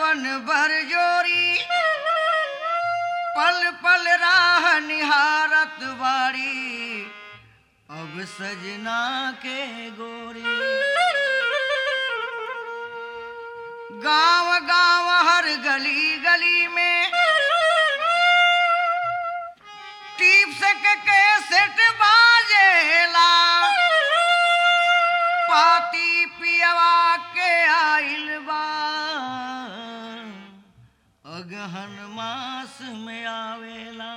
मन भर जोरी पल पल राह निहारत बाड़ी अब सजना के गोरी गांव गांव हर गली गली में टीप से के कैसेट बाजेला पाती पियवा के आइल बा अगहन मास में आवेला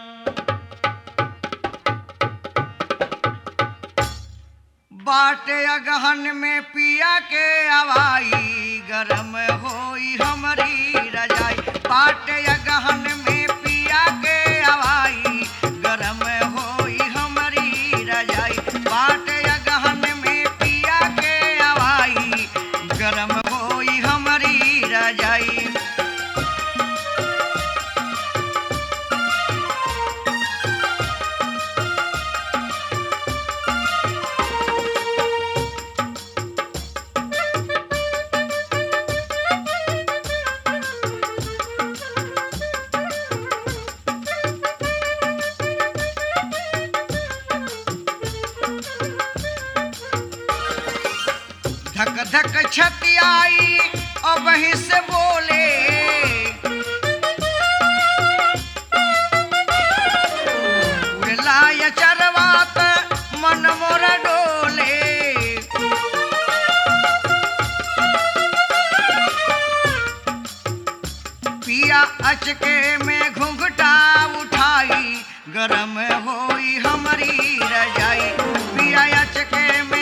बाटे अगहन में पिया के हवाई गरम होई हमारी रजाई बाटे अगहन में पिया के हवाई गरम होई हमारी रजाई बाटे अगहन में पिया के हवाई गरम होई हमारी रजाई धक धक छती आई और वहीं से बोले उड़लाय चरवात मन मोर डोले पिया अचके में घुंघटा उठाई गरम होई हमारी रजाई पिया अचके